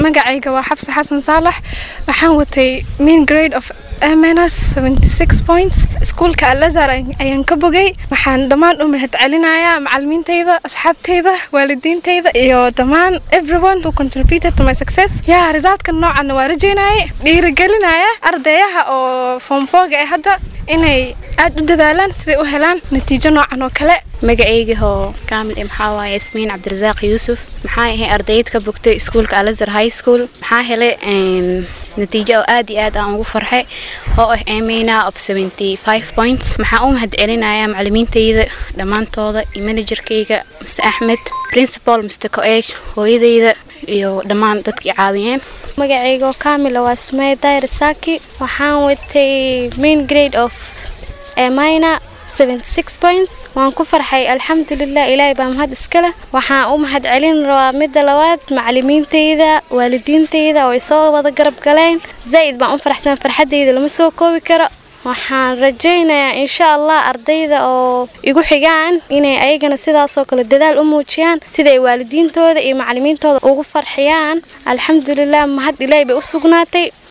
magacayga waa xabse xasan saalax waxaan watay main grade of mns points iskuulka alazar ayaan ka bogay waxaan dhammaan u mahad celinayaa macalimiintayda asxaabtayda waalidiintayda iyo dhammaan everyone who contributed to my success yaa resultka noocanna waa rajeynaya dhiirigelinaya ardayaha oo form foga ee hadda inay aad u dadaalaan siday u helaan natiijo noocan oo kale magacaygahoo kaamil ee maxaa waaye yasmiin cabdirasaaq yuusuf maxaa ahay ardayd ka bogtay iskuulka alazar high school maxaa helay natiijo oo aad iyo aad aan ugu farxay oo ah amina of points maxaa u mahad celinayaa macalimiintayda dhammaantooda iyo manajerkayga mr axmed principal mr coesh hooyadayda iyo dhammaan dadkii caawiyeen magacaygoo kaamila waa sumey dair saaki waxaan watay main grade of amina points waan ku farxay alxamdulilah ilaahay baa mahad iskale waxaan u mahad celin rabaa midda labaad macalimiintayda waalidiintayda oo isoo wada garab galeen zaa'id baan u faraxsan farxaddayda lama soo koobi karo waxaan rajaynayaa insha allah ardayda oo igu xigaan inay ayagana sidaasoo kale dadaal u muujiyaan siday waalidiintooda iyo macalimiintooda ugu farxiyaan alxamdulilah mahad ilaahay bay u sugnaatay